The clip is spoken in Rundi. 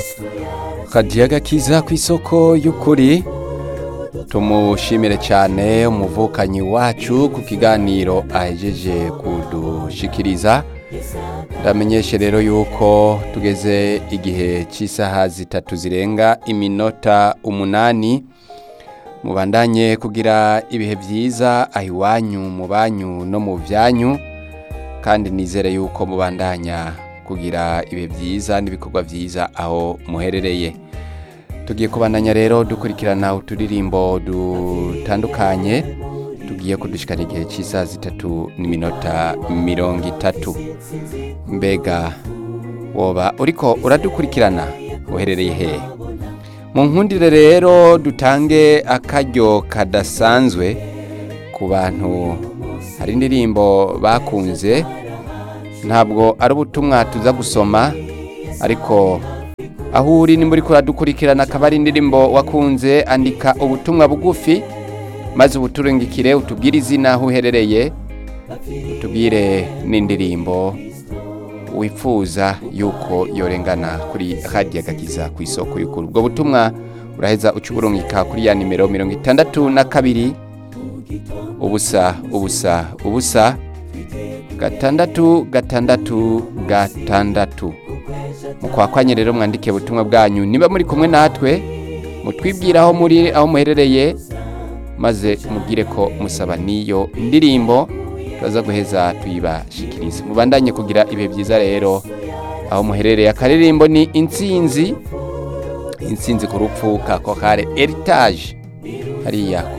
kajiyaga kiza ku isoko y'ukuri tumushimire cyane umuvukanyi wacu ku kiganiro ahejeje kudushikiriza ndamenyeshe rero yuko tugeze igihe cy'isaha zitatu zirenga iminota umunani mubandanye kugira ibihe byiza aho iwanyu mu banyu no mu byanyu kandi nizere yuko mubandanya kugira ibihe byiza n'ibikorwa byiza aho muherereye tugiye kubandanya rero dukurikirana uturirimbo dutandukanye tugiye kudushikana igihe cy'isaha zitatu n'iminota mirongo itatu mbega woba uriko uradukurikirana uherereye hehe mu nkundire rero dutange akaryo kadasanzwe ku bantu hari indirimbo bakunze ntabwo ari ubutumwa tuza gusoma ariko aho uri nimba uriko uradukurikirana akaba ari indirimbo wakunze andika ubutumwa bugufi maze ubuturungikire utubwire izina aho uherereye utubwire n'indirimbo wifuza yuko yorengana kuri radiyo agakiza ku isoko y'ukuri ubwo butumwa uraheza uca uburungika kuri ya nimero mirongo itandatu na kabiri ubusa ubusa ubusa gatandatu gatandatu gatandatu mukwakwanye rero mwandike ubutumwa bwanyu niba muri kumwe natwe mutwibwire aho muri aho muherereye maze mubwire ko musaba n'iyo ndirimbo turaza guheza tuyibashikirize mubandanye kugira ibihe byiza rero aho muherereye akaririmbo ni intsinzi intsinzi ku rupfu ka kokare eritaje hariya